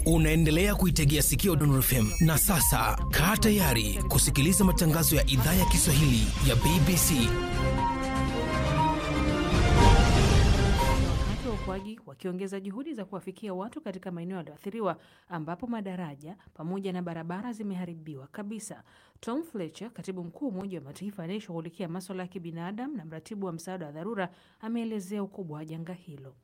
Unaendelea kuitegea sikio Dondon FM na sasa kaa tayari kusikiliza matangazo ya idhaa ya Kiswahili ya BBC. Wakati wa uokoaji wakiongeza juhudi za kuwafikia watu katika maeneo yaliyoathiriwa ambapo madaraja pamoja na barabara zimeharibiwa kabisa. Tom Fletcher, katibu mkuu wa Umoja wa Mataifa anayeshughulikia maswala ya kibinadamu na mratibu wa msaada wa dharura, ameelezea ukubwa wa janga hilo.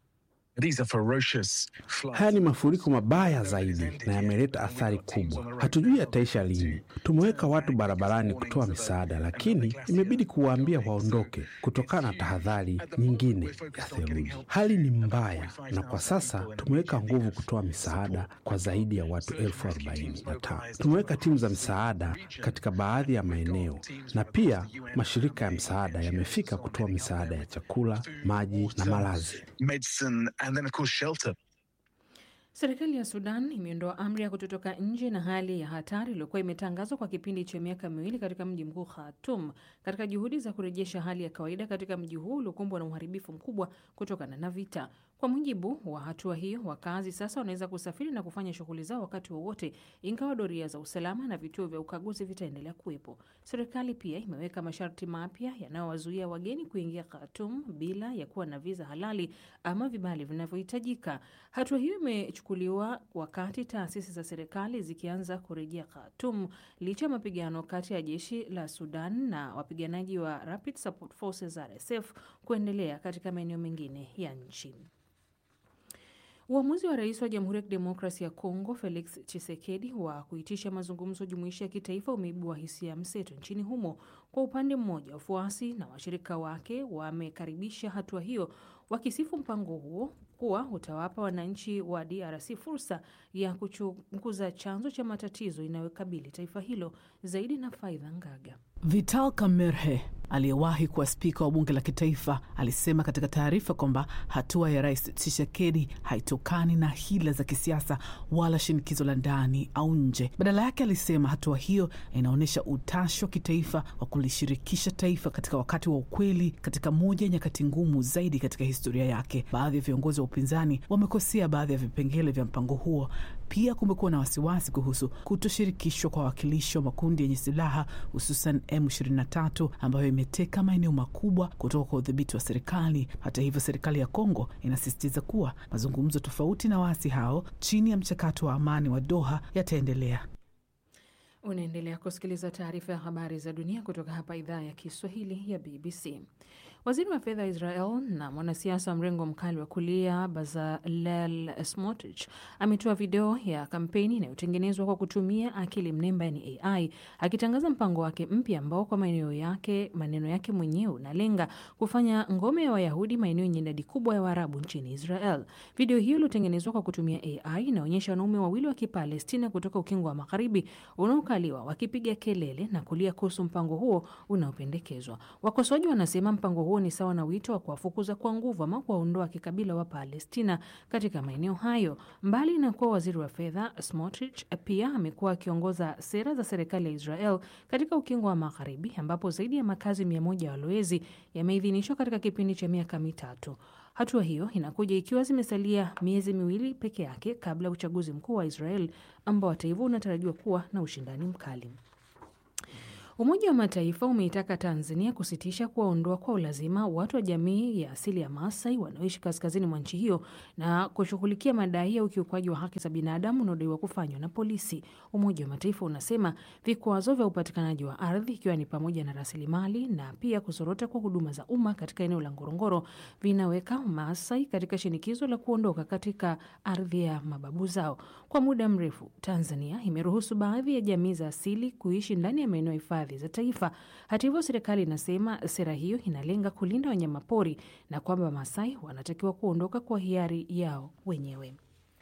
Haya ni mafuriko mabaya zaidi na yameleta athari kubwa. Hatujui yataisha lini. Tumeweka watu barabarani kutoa misaada, lakini imebidi kuwaambia waondoke kutokana na tahadhari nyingine ya theluji. Hali ni mbaya, na kwa sasa tumeweka nguvu kutoa misaada kwa zaidi ya watu elfu arobaini na tano. Tumeweka timu za misaada katika baadhi ya maeneo, na pia mashirika ya msaada yamefika kutoa misaada ya chakula, maji na malazi. And then of course shelter. Serikali ya Sudan imeondoa amri ya kutotoka nje na hali ya hatari iliyokuwa imetangazwa kwa kipindi cha miaka miwili katika mji mkuu Khartoum katika juhudi za kurejesha hali ya kawaida katika mji huu uliokumbwa na uharibifu mkubwa kutokana na vita. Kwa mujibu wa hatua hiyo, wakazi sasa wanaweza kusafiri na kufanya shughuli zao wakati wowote, ingawa doria za usalama na vituo vya ukaguzi vitaendelea kuwepo. Serikali pia imeweka masharti mapya yanayowazuia wageni kuingia Khartoum bila ya kuwa na viza halali ama vibali vinavyohitajika. Hatua hiyo imechukuliwa wakati taasisi za serikali zikianza kurejea Khartoum licha ya mapigano kati ya jeshi la Sudan na wapiganaji wa Rapid Support Forces RSF kuendelea katika maeneo mengine ya nchi. Uamuzi wa rais wa Jamhuri ya Kidemokrasia ya Kongo Felix Tshisekedi wa kuitisha mazungumzo jumuishi ya kitaifa umeibua hisia mseto nchini humo. Kwa upande mmoja, wafuasi na washirika wake wamekaribisha hatua hiyo, wakisifu mpango huo kuwa utawapa wananchi wa DRC fursa ya kuchunguza chanzo cha matatizo inayokabili taifa hilo. Zaidi na Faidha Ngaga. Vital Kamerhe aliyewahi kuwa spika wa bunge la kitaifa alisema katika taarifa kwamba hatua ya rais Tshisekedi haitokani na hila za kisiasa wala shinikizo la ndani au nje. Badala yake, alisema hatua hiyo inaonyesha utashi wa kitaifa wa kulishirikisha taifa katika wakati wa ukweli, katika moja ya nyakati ngumu zaidi katika historia yake. Baadhi ya viongozi wa upinzani wamekosea baadhi ya vipengele vya mpango huo. Pia kumekuwa na wasiwasi kuhusu kutoshirikishwa kwa wawakilishi wa makundi yenye silaha hususan M23 ambayo imeteka maeneo makubwa kutoka kwa udhibiti wa serikali. Hata hivyo, serikali ya Kongo inasisitiza kuwa mazungumzo tofauti na waasi hao chini ya mchakato wa amani wa Doha yataendelea. Unaendelea kusikiliza taarifa ya habari za dunia kutoka hapa idhaa ya Kiswahili ya BBC. Waziri wa fedha wa Israel na mwanasiasa wa mrengo mkali wa kulia Bezalel Smotrich ametoa video ya kampeni inayotengenezwa kwa kutumia akili mnemba, yani AI, akitangaza mpango wake mpya ambao kwa maneno yake, maneno yake mwenyewe unalenga kufanya ngome ya Wayahudi maeneo yenye idadi kubwa ya Waarabu nchini Israel. Video hiyo iliyotengenezwa kwa kutumia AI inaonyesha wanaume wawili wa Kipalestina kutoka ukingo wa magharibi unaokaliwa wakipiga kelele na kulia kuhusu mpango huo unaopendekezwa. Wakosoaji wanasema mpango huo ni sawa na wito wa kuwafukuza kwa nguvu ama kuwaondoa kikabila wa Palestina katika maeneo hayo. Mbali na kuwa waziri wa fedha, Smotrich pia amekuwa akiongoza sera za serikali ya Israel katika ukingo wa magharibi ambapo zaidi ya makazi mia moja ya walowezi yameidhinishwa katika kipindi cha miaka mitatu. Hatua hiyo inakuja ikiwa zimesalia miezi miwili peke yake kabla ya uchaguzi mkuu wa Israel ambao hata hivyo unatarajiwa kuwa na ushindani mkali. Umoja wa Mataifa umeitaka Tanzania kusitisha kuwaondoa kwa ulazima watu wa jamii ya asili ya Maasai wanaoishi kaskazini mwa nchi hiyo na kushughulikia madai ya ukiukwaji wa haki za binadamu unaodaiwa kufanywa na polisi. Umoja wa Mataifa unasema vikwazo vya upatikanaji wa ardhi, ikiwa ni pamoja na rasilimali na pia kuzorota kwa huduma za umma katika eneo la Ngorongoro, vinaweka Maasai katika shinikizo la kuondoka katika ardhi ya mababu zao. Kwa muda mrefu, Tanzania imeruhusu baadhi ya jamii za asili kuishi ndani ya maeneo ya hifadhi za taifa. Hata hivyo, serikali inasema sera hiyo inalenga kulinda wanyamapori na kwamba Masai wanatakiwa kuondoka kwa hiari yao wenyewe.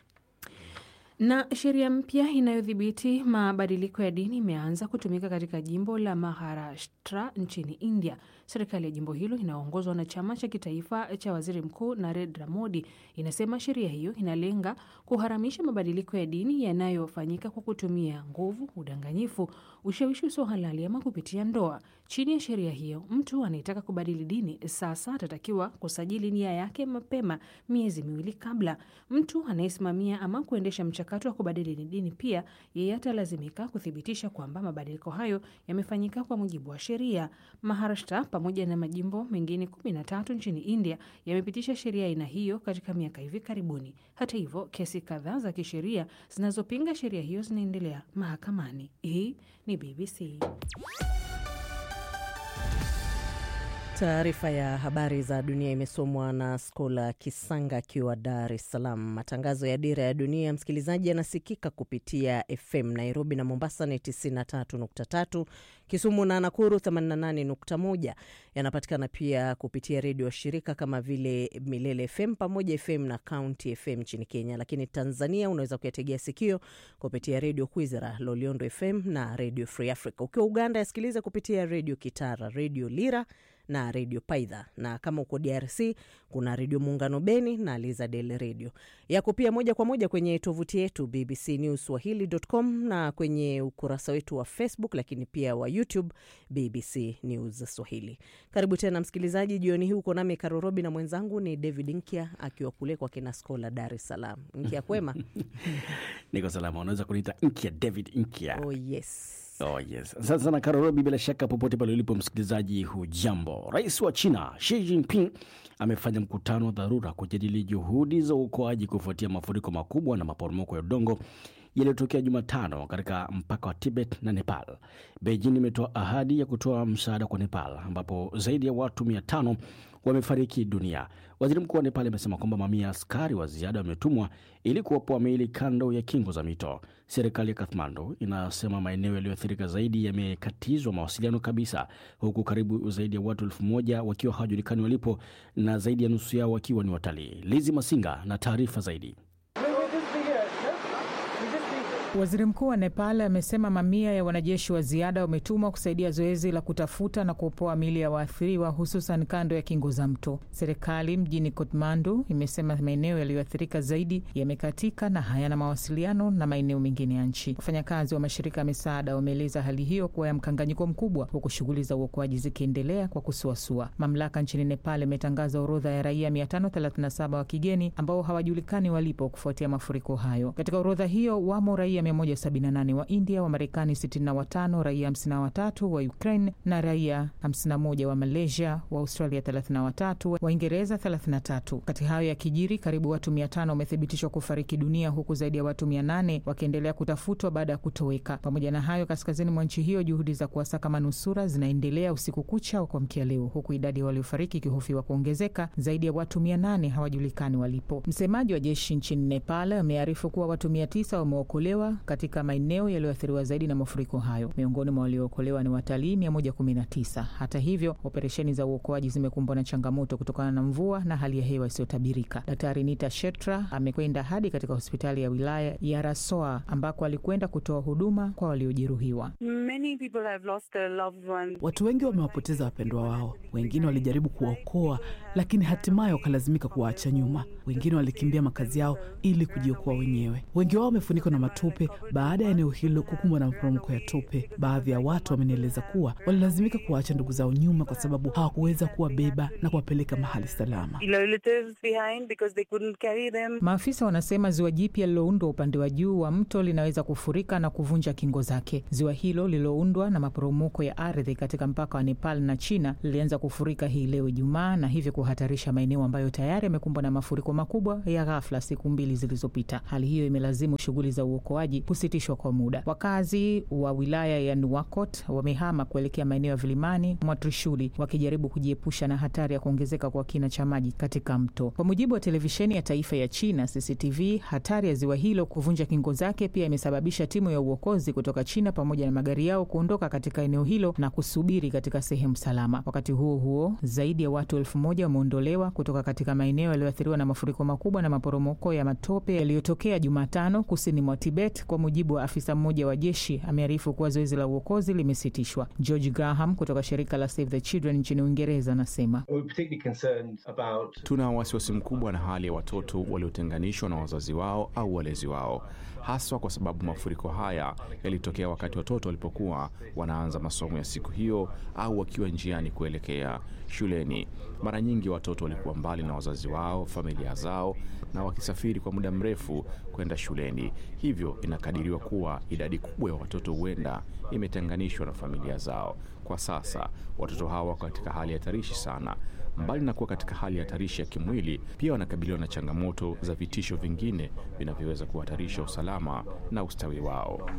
Na sheria mpya inayodhibiti mabadiliko ya dini imeanza kutumika katika jimbo la Maharashtra nchini India. Serikali ya jimbo hilo inayoongozwa na chama cha kitaifa cha waziri mkuu Narendra Modi inasema sheria hiyo inalenga kuharamisha mabadiliko ya dini yanayofanyika kwa kutumia nguvu, udanganyifu, ushawishi usio halali ama kupitia ndoa. Chini ya sheria hiyo, mtu anayetaka kubadili dini sasa atatakiwa kusajili nia yake mapema miezi miwili kabla. Mtu anayesimamia ama kuendesha mchakato mchakato wa kubadili dini pia, yeye atalazimika kuthibitisha kwamba mabadiliko hayo yamefanyika kwa mujibu wa sheria. Maharashtra pamoja na majimbo mengine kumi na tatu nchini India yamepitisha sheria aina hiyo katika miaka hivi karibuni. Hata hivyo, kesi kadhaa za kisheria zinazopinga sheria hiyo zinaendelea mahakamani. Hii ni BBC. Taarifa ya habari za dunia imesomwa na Skola Kisanga akiwa Dar es Salaam. Matangazo ya Dira ya Dunia, msikilizaji, yanasikika kupitia FM Nairobi na Mombasa ni 93.3, Kisumu na Nakuru 88.1. Yanapatikana pia kupitia redio wa shirika kama vile Milele FM pamoja FM na County FM nchini Kenya, lakini Tanzania unaweza kuyategea sikio kupitia redio Kwizera, Loliondo FM na redio Free Africa. Ukiwa Uganda yasikiliza kupitia redio Kitara, redio Lira na redio Paidha, na kama uko DRC kuna redio Muungano Beni na Lizadel redio yako pia moja kwa moja kwenye tovuti yetu BBC News Swahili.com na kwenye ukurasa wetu wa Facebook, lakini pia wa YouTube BBC News Swahili. Karibu tena msikilizaji, jioni hii uko nami Karorobi na mwenzangu ni David Nkya akiwa kule kwa kina Skola Dar es Salaam. Nkya kwema? Niko salama, unaweza kuniita Nkya David Nkya. Oh, yes. Oh, yes. Asante sana Karorobi, bila shaka popote pale ulipo msikilizaji, hujambo. Rais wa China Xi Jinping amefanya mkutano wa dharura kujadili juhudi za uokoaji kufuatia mafuriko makubwa na maporomoko ya udongo yaliyotokea Jumatano katika mpaka wa Tibet na Nepal. Beijing imetoa ahadi ya kutoa msaada kwa Nepal ambapo zaidi ya watu mia tano wamefariki dunia. Waziri mkuu wa Nepal amesema kwamba mamia ya askari wa ziada wametumwa ili kuopoa miili kando ya kingo za mito. Serikali ya Kathmandu inasema maeneo yaliyoathirika zaidi yamekatizwa mawasiliano kabisa, huku karibu zaidi ya watu elfu moja wakiwa hawajulikani walipo na zaidi ya nusu yao wakiwa ni watalii. Lizi Masinga na taarifa zaidi. Waziri mkuu wa Nepal amesema mamia ya wanajeshi wa ziada wametumwa kusaidia zoezi la kutafuta na kuopoa miili ya waathiriwa hususan kando ya kingo za mto. Serikali mjini Kathmandu imesema maeneo yaliyoathirika zaidi yamekatika na hayana mawasiliano na maeneo mengine ya nchi. Wafanyakazi wa mashirika ya misaada wameeleza hali hiyo kuwa ya mkanganyiko mkubwa, huku shughuli za uokoaji zikiendelea kwa kusuasua. Mamlaka nchini Nepal imetangaza orodha ya raia 537 wa kigeni ambao hawajulikani walipo kufuatia mafuriko hayo. Katika orodha hiyo wamo raia 178 wa India, wa Marekani 65, raia 53 wa Ukraine na raia 51 wa Malaysia, wa Australia 33, wa Uingereza 33. Kati hayo ya kijiri, karibu watu 500 wamethibitishwa kufariki dunia huku zaidi ya watu 800 wakiendelea kutafutwa baada ya kutoweka. Pamoja na hayo, kaskazini mwa nchi hiyo juhudi za kuwasaka manusura zinaendelea usiku kucha wa kuamkia leo, huku idadi ya waliofariki ikihofiwa kuongezeka. Zaidi ya watu 800 hawajulikani walipo. Msemaji wa jeshi nchini Nepal amearifu kuwa watu 900 wameokolewa katika maeneo yaliyoathiriwa zaidi na mafuriko hayo. Miongoni mwa waliookolewa ni watalii 119. Hata hivyo, operesheni za uokoaji zimekumbwa na changamoto kutokana na mvua na hali ya hewa isiyotabirika. Daktari Nita Shetra amekwenda hadi katika hospitali ya wilaya ya Rasoa ambako alikwenda kutoa huduma kwa waliojeruhiwa. Watu wengi wamewapoteza wapendwa wao, wengine walijaribu kuwaokoa, lakini hatimaye wakalazimika kuwaacha nyuma. Wengine walikimbia makazi yao ili kujiokoa wenyewe. Wengi wao wamefunikwa na matope baada ya eneo hilo kukumbwa na maporomoko ya tope. Baadhi ya watu wamenieleza kuwa walilazimika kuwaacha ndugu zao nyuma kwa sababu hawakuweza kuwabeba na kuwapeleka mahali salama. Maafisa wanasema ziwa jipya lililoundwa upande wa juu wa mto linaweza kufurika na kuvunja kingo zake. Ziwa hilo lililoundwa na maporomoko ya ardhi katika mpaka wa Nepal na China lilianza kufurika hii leo Ijumaa, na hivyo kuhatarisha maeneo ambayo tayari yamekumbwa na mafuriko makubwa ya ghafla siku mbili zilizopita. Hali hiyo imelazimu shughuli za uokoaji kusitishwa kwa muda. Wakazi wa wilaya ya Nuwakot wamehama kuelekea maeneo ya vilimani mwa Trishuli wakijaribu kujiepusha na hatari ya kuongezeka kwa kina cha maji katika mto. Kwa mujibu wa televisheni ya taifa ya China CCTV, hatari ya ziwa hilo kuvunja kingo zake pia imesababisha timu ya uokozi kutoka China pamoja na magari yao kuondoka katika eneo hilo na kusubiri katika sehemu salama. Wakati huo huo, zaidi ya watu elfu moja wameondolewa kutoka katika maeneo yaliyoathiriwa na mafuriko makubwa na maporomoko ya matope yaliyotokea Jumatano kusini mwa Tibet Tibet. Kwa mujibu wa afisa mmoja wa jeshi, amearifu kuwa zoezi la uokozi limesitishwa. George Graham kutoka shirika la Save the Children nchini Uingereza anasema Tuna wasiwasi mkubwa na hali ya watoto waliotenganishwa na wazazi wao au walezi wao, haswa kwa sababu mafuriko haya yalitokea wakati watoto walipokuwa wanaanza masomo ya siku hiyo au wakiwa njiani kuelekea shuleni. Mara nyingi watoto walikuwa mbali na wazazi wao, familia zao, na wakisafiri kwa muda mrefu kwenda shuleni. Hivyo inakadiriwa kuwa idadi kubwa ya watoto huenda imetenganishwa na familia zao. Kwa sasa watoto hawa wako katika hali hatarishi sana. Mbali na kuwa katika hali hatarishi ya kimwili, pia wanakabiliwa na changamoto za vitisho vingine vinavyoweza kuhatarisha usalama na ustawi wao.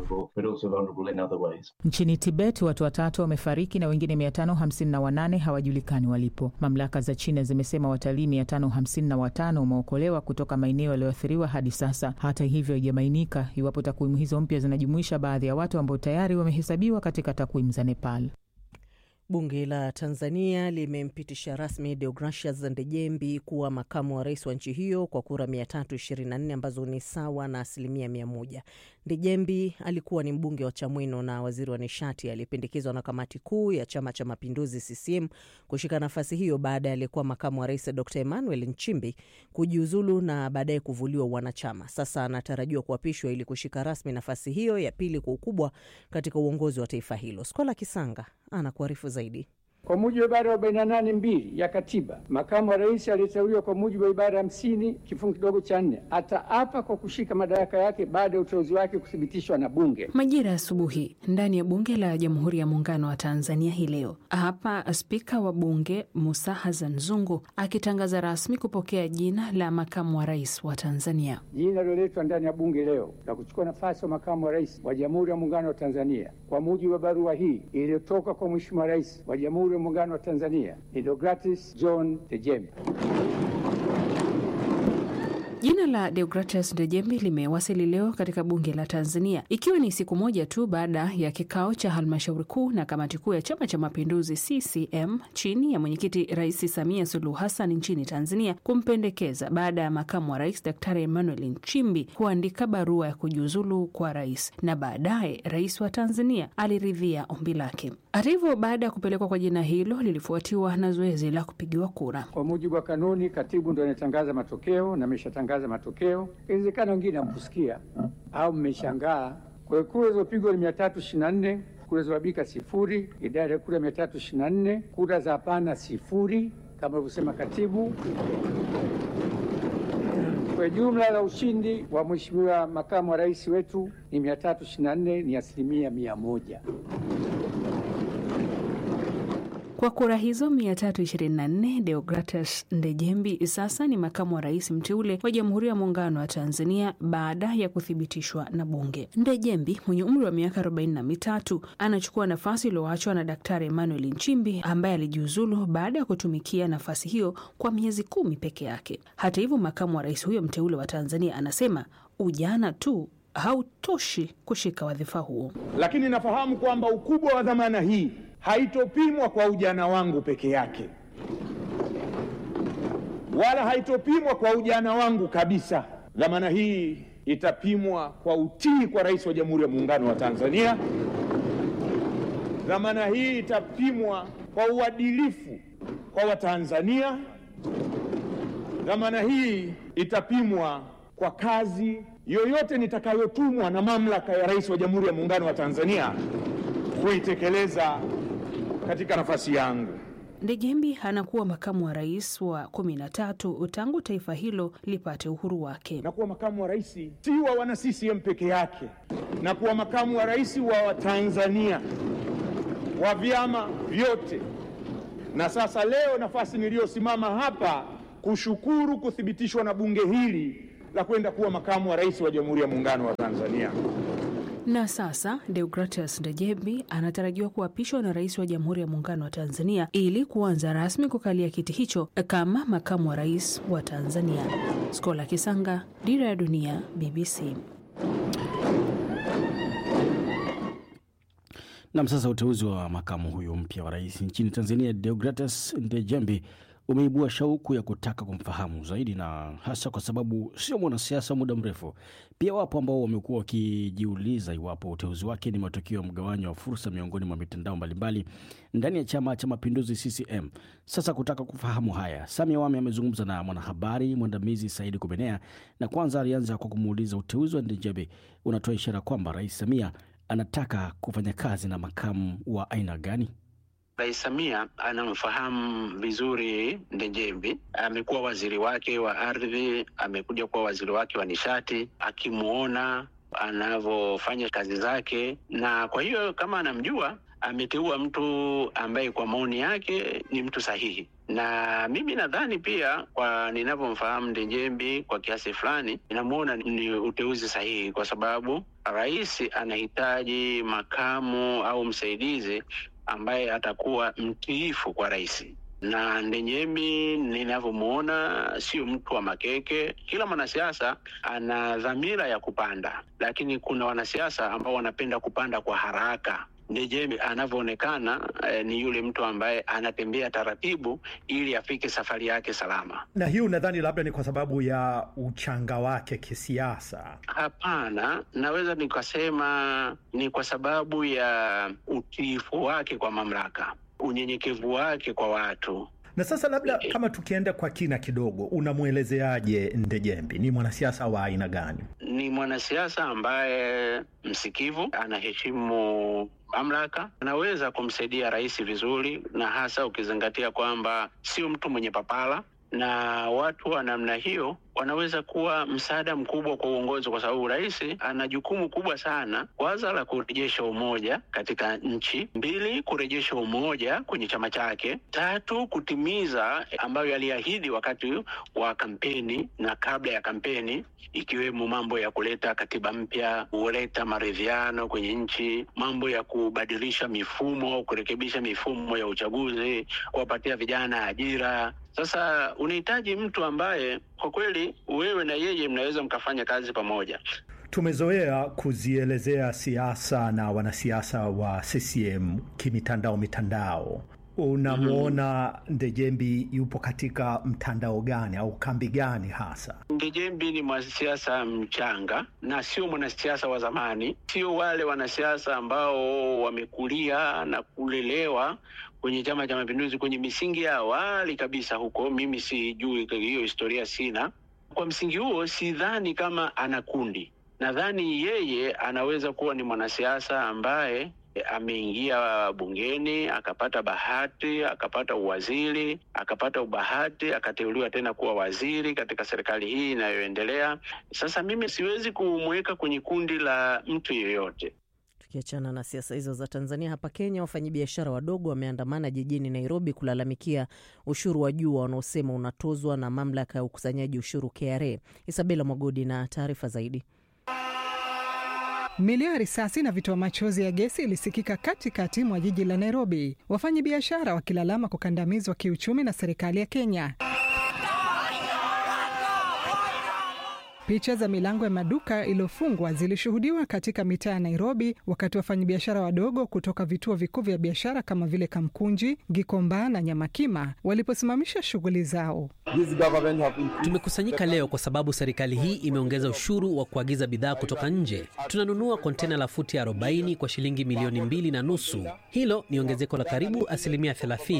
Nchini Tibet watu watatu wamefariki na wengine 558 hawajulikani walipo. Mamlaka za China zimesema watalii 555 wameokolewa kutoka maeneo yaliyoathiriwa hadi sasa. Hata hivyo, haijabainika iwapo takwimu hizo mpya zinajumuisha baadhi ya watu ambao tayari wamehesabiwa katika takwimu za Nepal. Bunge la Tanzania limempitisha rasmi Deogratias Ndejembi kuwa makamu wa rais wa nchi hiyo kwa kura 324 ambazo ni sawa na asilimia mia moja. Ndejembi alikuwa ni mbunge wa Chamwino na waziri wa nishati aliyependekezwa na kamati kuu ya Chama cha Mapinduzi CCM kushika nafasi hiyo baada ya aliyekuwa makamu wa rais Dr Emmanuel Nchimbi kujiuzulu na baadaye kuvuliwa wanachama. Sasa anatarajiwa kuapishwa ili kushika rasmi nafasi hiyo ya pili kwa ukubwa katika uongozi wa taifa hilo. Skola Kisanga anakuarifu zaidi. Kwa mujibu wa ibara ya 48 mbili ya katiba, makamu wa rais aliyeteuliwa kwa mujibu wa ibara ya hamsini kifungu kidogo cha nne ataapa kwa kushika madaraka yake baada ya uteuzi wake kuthibitishwa na Bunge. Majira ya asubuhi ndani ya Bunge la Jamhuri ya Muungano wa Tanzania hii leo, hapa Spika wa Bunge Musa Hassan Zungu akitangaza rasmi kupokea jina la makamu wa rais wa Tanzania. Jina liloletwa ndani ya Bunge leo la kuchukua nafasi ya makamu wa rais wa Jamhuri ya Muungano wa Tanzania kwa mujibu wa barua hii iliyotoka kwa Mheshimiwa Rais wa Jamhuri ya Muungano wa Tanzania ni Deogratis John Dejembe. Jina la Deogratias Ndejembi limewasili leo katika bunge la Tanzania ikiwa ni siku moja tu baada ya kikao cha halmashauri kuu na kamati kuu ya Chama cha Mapinduzi CCM chini ya mwenyekiti Rais Samia Suluhu Hassan nchini Tanzania kumpendekeza baada ya makamu wa rais Daktari Emmanuel Nchimbi kuandika barua ya kujiuzulu kwa rais, na baadaye rais wa Tanzania aliridhia ombi lake. Hata hivyo, baada ya kupelekwa kwa jina hilo lilifuatiwa na zoezi la kupigiwa kura. Kwa mujibu wa kanuni, katibu ndo anatangaza matokeo na ameshatangaza matokeo. Inawezekana wengine hamkusikia au mmeshangaa. Kwa hiyo kura zilizopigwa ni mia tatu ishirini na nne kura zilizobadilika sifuri, idadi ya kura mia tatu ishirini na nne kura za hapana sifuri, kama alivyosema katibu. Kwa jumla la ushindi wa mheshimiwa makamu wa rais wetu ni mia tatu ishirini na nne ni asilimia mia moja. Kwa kura hizo 324 Deogratus Ndejembi sasa ni makamu wa rais mteule wa Jamhuri ya Muungano wa Tanzania baada ya kuthibitishwa na Bunge. Ndejembi mwenye umri wa miaka 43 anachukua nafasi iliyoachwa na Daktari Emmanuel Nchimbi ambaye alijiuzulu baada ya kutumikia nafasi hiyo kwa miezi kumi peke yake. Hata hivyo, makamu wa rais huyo mteule wa Tanzania anasema ujana tu hautoshi kushika wadhifa huo, lakini nafahamu kwamba ukubwa wa dhamana hii haitopimwa kwa ujana wangu peke yake, wala haitopimwa kwa ujana wangu kabisa. Dhamana hii itapimwa kwa utii kwa Rais wa Jamhuri ya Muungano wa Tanzania. Dhamana hii itapimwa kwa uadilifu kwa Watanzania. Dhamana hii itapimwa kwa kazi yoyote nitakayotumwa na mamlaka ya Rais wa Jamhuri ya Muungano wa Tanzania kuitekeleza katika nafasi yangu. Ndejembi anakuwa makamu wa rais wa kumi na tatu tangu taifa hilo lipate uhuru wake. Na kuwa makamu wa rais si wa wana CCM peke yake, na kuwa makamu wa rais wa Watanzania wa vyama vyote. Na sasa leo nafasi niliyosimama hapa kushukuru kuthibitishwa na bunge hili la kwenda kuwa makamu wa rais wa Jamhuri ya Muungano wa Tanzania. Na sasa Deogratias Ndejembi anatarajiwa kuapishwa na rais wa Jamhuri ya Muungano wa Tanzania ili kuanza rasmi kukalia kiti hicho kama makamu wa rais wa Tanzania. Skola Kisanga, Dira ya Dunia, BBC. Nam, sasa uteuzi wa makamu huyo mpya wa rais nchini Tanzania Deogratus Ndejembi umeibua shauku ya kutaka kumfahamu zaidi, na hasa kwa sababu sio mwanasiasa wa muda mrefu. Pia wapo ambao wamekuwa wakijiuliza iwapo uteuzi wake ni matokeo ya mgawanyo wa fursa miongoni mwa mitandao mbalimbali ndani ya Chama cha Mapinduzi CCM. Sasa kutaka kufahamu haya, Sami Awami amezungumza na mwanahabari mwandamizi Saidi Kubenea, na kwanza alianza kwa kumuuliza uteuzi wa Ndejebe unatoa ishara kwamba Rais Samia anataka kufanya kazi na makamu wa aina gani? Rais Samia anamfahamu vizuri Ndejembi. Amekuwa waziri wake wa ardhi, amekuja kuwa waziri wake wa nishati, akimuona anavyofanya kazi zake, na kwa hiyo kama anamjua, ameteua mtu ambaye kwa maoni yake ni mtu sahihi na mimi nadhani pia kwa ninavyomfahamu Ndejembi kwa kiasi fulani, inamuona ni uteuzi sahihi, kwa sababu rais anahitaji makamu au msaidizi ambaye atakuwa mtiifu kwa rais na Ndejembi ninavyomwona sio mtu wa makeke. Kila mwanasiasa ana dhamira ya kupanda, lakini kuna wanasiasa ambao wanapenda kupanda kwa haraka. Ndejembi anavyoonekana eh, ni yule mtu ambaye anatembea taratibu ili afike safari yake salama. Na hii unadhani labda ni kwa sababu ya uchanga wake kisiasa? Hapana, naweza nikasema ni kwa sababu ya utiifu wake kwa mamlaka, unyenyekevu wake kwa watu. Na sasa labda kama tukienda kwa kina kidogo, unamwelezeaje Ndejembi? Ni mwanasiasa wa aina gani? Ni mwanasiasa ambaye msikivu, anaheshimu mamlaka, anaweza kumsaidia rais vizuri, na hasa ukizingatia kwamba sio mtu mwenye papala na watu wa namna hiyo wanaweza kuwa msaada mkubwa kwa uongozi, kwa sababu rais ana jukumu kubwa sana, kwanza la kurejesha umoja katika nchi, mbili kurejesha umoja kwenye chama chake, tatu kutimiza ambayo aliahidi wakati wa kampeni na kabla ya kampeni, ikiwemo mambo ya kuleta katiba mpya, kuleta maridhiano kwenye nchi, mambo ya kubadilisha mifumo, kurekebisha mifumo ya uchaguzi, kuwapatia vijana ajira. Sasa unahitaji mtu ambaye kwa kweli wewe na yeye mnaweza mkafanya kazi pamoja. Tumezoea kuzielezea siasa na wanasiasa wa CCM kimitandao mitandao. Unamwona Ndejembi yupo katika mtandao gani au kambi gani hasa? Ndejembi ni mwanasiasa mchanga na sio mwanasiasa wa zamani, sio wale wanasiasa ambao wamekulia na kulelewa kwenye Chama cha Mapinduzi kwenye misingi ya awali kabisa huko. Mimi sijui hiyo historia, sina. Kwa msingi huo, sidhani kama ana kundi. Nadhani yeye anaweza kuwa ni mwanasiasa ambaye ameingia bungeni akapata bahati akapata uwaziri akapata ubahati akateuliwa tena kuwa waziri katika serikali hii inayoendelea sasa. Mimi siwezi kumweka kwenye kundi la mtu yeyote. Tukiachana na siasa hizo za Tanzania, hapa Kenya wafanyabiashara wadogo wameandamana jijini Nairobi kulalamikia ushuru wa juu wanaosema unatozwa na mamlaka ya ukusanyaji ushuru KRA. Isabela Mwagodi na taarifa zaidi. Milio ya risasi na vitoa machozi ya gesi ilisikika katikati mwa jiji la Nairobi, wafanyabiashara wakilalama kukandamizwa kiuchumi na serikali ya Kenya. Picha za milango ya maduka iliyofungwa zilishuhudiwa katika mitaa ya Nairobi wakati wafanyabiashara wadogo kutoka vituo vikuu vya biashara kama vile Kamkunji, Gikomba na Nyamakima waliposimamisha shughuli zao. Tumekusanyika leo kwa sababu serikali hii imeongeza ushuru wa kuagiza bidhaa kutoka nje. Tunanunua kontena la futi 40 kwa shilingi milioni mbili na nusu. Hilo ni ongezeko la karibu asilimia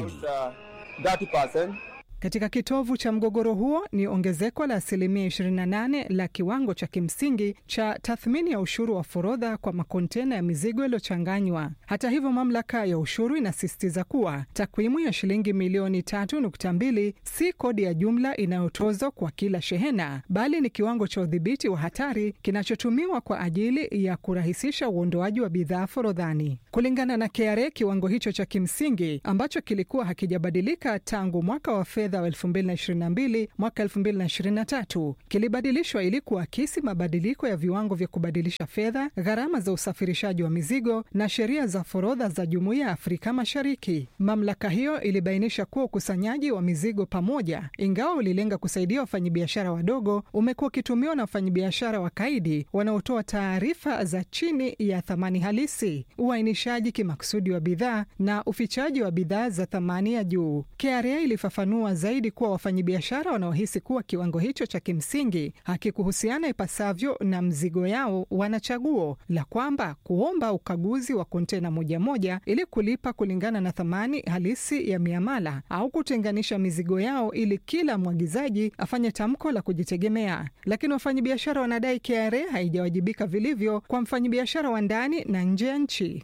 30. Katika kitovu cha mgogoro huo ni ongezeko la asilimia 28 la kiwango cha kimsingi cha tathmini ya ushuru wa forodha kwa makontena ya mizigo yaliyochanganywa. Hata hivyo, mamlaka ya ushuru inasisitiza kuwa takwimu ya shilingi milioni 3.2 si kodi ya jumla inayotozwa kwa kila shehena, bali ni kiwango cha udhibiti wa hatari kinachotumiwa kwa ajili ya kurahisisha uondoaji wa bidhaa forodhani. Kulingana na KRA, kiwango hicho cha kimsingi ambacho kilikuwa hakijabadilika tangu mwaka wa fedha wa 2022 mwaka 2023 kilibadilishwa ili kuakisi mabadiliko ya viwango vya kubadilisha fedha, gharama za usafirishaji wa mizigo na sheria za forodha za Jumuiya ya Afrika Mashariki. Mamlaka hiyo ilibainisha kuwa ukusanyaji wa mizigo pamoja, ingawa ulilenga kusaidia wafanyabiashara wadogo, umekuwa ukitumiwa na wafanyabiashara wakaidi wanaotoa taarifa za chini ya thamani halisi, uainishaji kimakusudi wa bidhaa na ufichaji wa bidhaa za thamani ya juu. KRA ilifafanua zaidi kuwa wafanyabiashara wanaohisi kuwa kiwango hicho cha kimsingi hakikuhusiana ipasavyo na mzigo yao, wana chaguo la kwamba kuomba ukaguzi wa kontena moja moja ili kulipa kulingana na thamani halisi ya miamala au kutenganisha mizigo yao ili kila mwagizaji afanye tamko la kujitegemea. Lakini wafanyabiashara wanadai KRA haijawajibika vilivyo kwa mfanyabiashara wa ndani na nje ya nchi.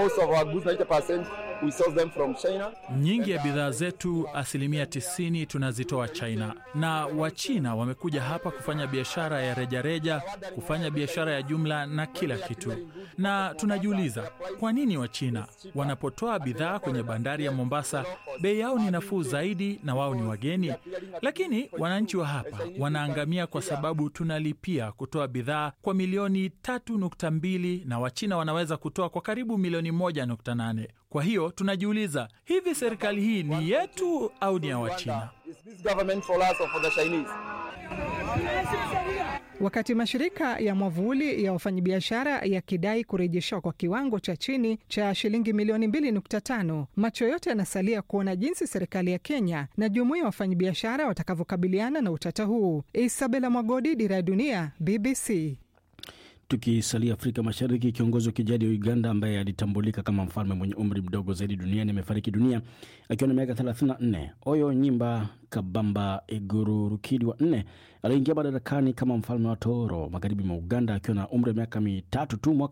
Nyingi ya bidhaa zetu, asilimia 90 tunazitoa China, na Wachina wamekuja hapa kufanya biashara ya rejareja, kufanya biashara ya jumla na kila kitu. Na tunajiuliza kwa nini Wachina wanapotoa bidhaa kwenye bandari ya Mombasa bei yao ni nafuu zaidi na wao ni wageni, lakini wananchi wa hapa wanaangamia kwa sababu tunalipia kutoa bidhaa kwa milioni 3.2 na Wachina wanaweza kutoa kwa karibu milioni 1.8. Kwa hiyo tunajiuliza, hivi serikali hii ni yetu au ni ya Wachina? Wakati mashirika ya mwavuli ya wafanyabiashara yakidai kurejeshwa kwa kiwango cha chini cha shilingi milioni 2.5, macho yote yanasalia kuona jinsi serikali ya Kenya na jumuiya ya wafanyabiashara watakavyokabiliana na utata huu. Isabela Mwagodi, Dira ya Dunia, BBC. Tukisalia Afrika Mashariki, kiongozi wa kijadi wa Uganda ambaye alitambulika kama mfalme mwenye umri mdogo zaidi duniani amefariki dunia akiwa na miaka 34. Oyo Nyimba Kabamba Iguru Rukidi wa nne aliingia madarakani kama mfalme wa Toro magharibi mwa Uganda akiwa na umri wa miaka mitatu tu mwaka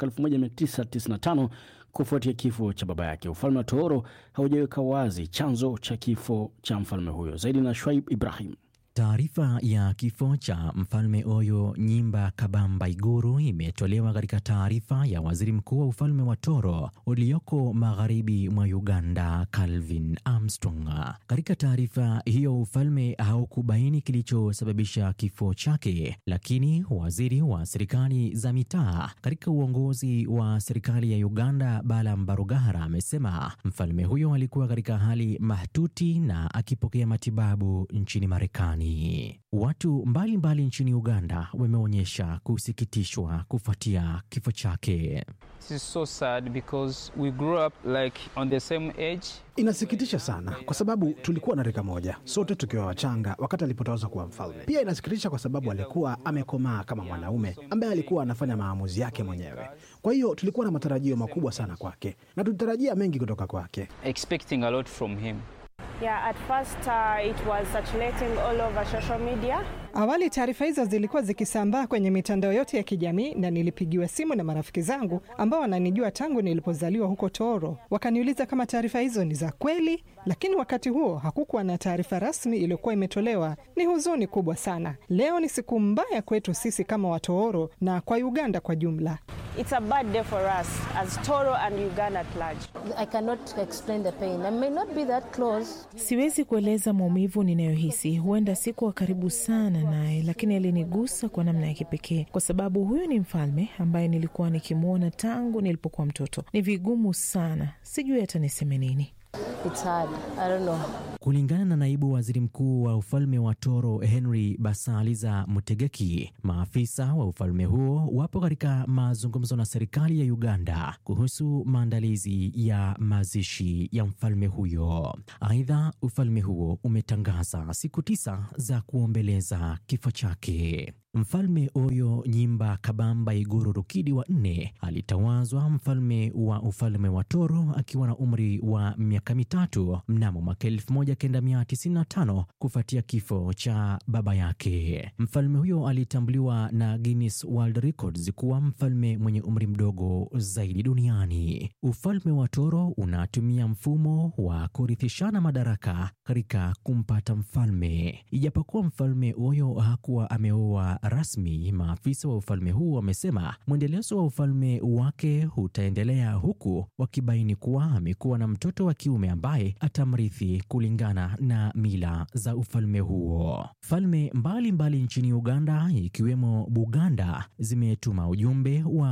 1995 kufuatia kifo cha baba yake. Ufalme wa Toro haujaweka wazi chanzo cha kifo cha mfalme huyo. Zaidi na Shwaib Ibrahim. Taarifa ya kifo cha mfalme Oyo Nyimba Kabamba Iguru imetolewa katika taarifa ya waziri mkuu wa ufalme wa Toro ulioko magharibi mwa Uganda, Calvin Armstrong. Katika taarifa hiyo, ufalme haukubaini kilichosababisha kifo chake, lakini waziri wa serikali za mitaa katika uongozi wa serikali ya Uganda, Bala Mbarugara, amesema mfalme huyo alikuwa katika hali mahututi na akipokea matibabu nchini Marekani. Watu mbalimbali mbali nchini Uganda wameonyesha kusikitishwa kufuatia kifo chake. So sad because we grew up like on the same age. Inasikitisha sana kwa sababu tulikuwa na rika moja sote tukiwa wachanga wakati alipotawazwa kuwa mfalme. Pia inasikitisha kwa sababu alikuwa amekomaa kama mwanaume ambaye alikuwa anafanya maamuzi yake mwenyewe. Kwa hiyo tulikuwa na matarajio makubwa sana kwake na tulitarajia mengi kutoka kwake. Expecting a lot from him. Yeah, at first uh, it was circulating all over social media. Awali taarifa hizo zilikuwa zikisambaa kwenye mitandao yote ya kijamii na nilipigiwa simu na marafiki zangu ambao wananijua tangu nilipozaliwa huko Toro. Wakaniuliza kama taarifa hizo ni za kweli, lakini wakati huo hakukuwa na taarifa rasmi iliyokuwa imetolewa. Ni huzuni kubwa sana. Leo ni siku mbaya kwetu sisi kama Watooro na kwa Uganda kwa jumla. It's a bad day for us as Toro and Uganda at large. I cannot explain the pain. I may not be that close. Siwezi kueleza maumivu ninayohisi. Huenda sikuwa karibu sana naye, lakini alinigusa kwa namna ya kipekee, kwa sababu huyu ni mfalme ambaye nilikuwa nikimwona tangu nilipokuwa mtoto. Ni vigumu sana, sijui hata niseme nini. It's hard. I don't know. Kulingana na naibu waziri mkuu wa ufalme wa Toro Henry Basaliza Mutegeki, maafisa wa ufalme huo wapo katika mazungumzo na serikali ya Uganda kuhusu maandalizi ya mazishi ya mfalme huyo. Aidha, ufalme huo umetangaza siku tisa za kuombeleza kifo chake. Mfalme Oyo Nyimba Kabamba Iguru Rukidi wa nne alitawazwa mfalme wa ufalme wa Toro akiwa na umri wa miaka mitatu mnamo mwaka 1995 kufuatia kifo cha baba yake. Mfalme huyo alitambuliwa na Guinness World Records kuwa mfalme mwenye umri mdogo zaidi duniani. Ufalme wa Toro unatumia mfumo wa kurithishana madaraka katika kumpata mfalme. Ijapokuwa mfalme Oyo hakuwa ameoa rasmi, maafisa wa ufalme huu wamesema mwendelezo wa ufalme wake utaendelea, huku wakibaini kuwa amekuwa na mtoto wa kiume ambaye atamrithi kulingana na mila za ufalme huo. Falme mbalimbali nchini Uganda ikiwemo Buganda zimetuma ujumbe wa